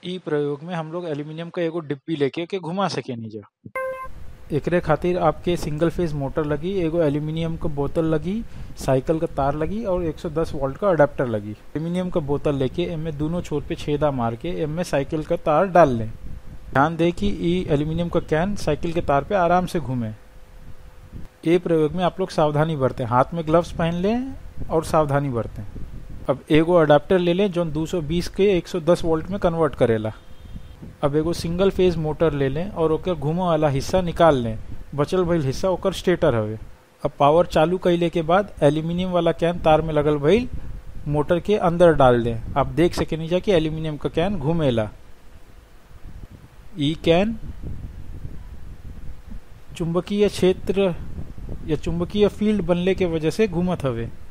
इ प्रयोग में हम लोग एल्यूमिनियम का एगो डिब्बी लेके के घुमा सकेनी जा एकरे खातिर आपके सिंगल फेज मोटर लगी एगो एल्यूमिनियम का बोतल लगी साइकिल का तार लगी और 110 वोल्ट का अडेप्टर लगी एल्यूमिनियम का बोतल लेके एमे दोनों छोर पे छेदा मार के एमे साइकिल का तार डाल लें ध्यान दें कि ई एल्यूमिनियम का कैन साइकिल के तार पे आराम से घूमे ये प्रयोग में आप लोग सावधानी बरतें हाथ में ग्लव्स पहन लें और सावधानी बरतें अब एगो अडेप्टर ले लें जो 220 के 110 वोल्ट में कन्वर्ट करेला अब एगो सिंगल फेज मोटर ले लें और ओकर घूमे वाला हिस्सा निकाल लें बचल भइल हिस्सा ओकर स्टेटर हवे अब पावर चालू कैले के बाद एल्यूमिनियम वाला कैन तार में लगल भइल मोटर के अंदर डाल दें आप देख सकेनी जा कि एल्यूमिनियम का कैन घूमेला ई कैन चुंबकीय क्षेत्र या चुंबकीय फील्ड बनले के वजह से घूमत हवे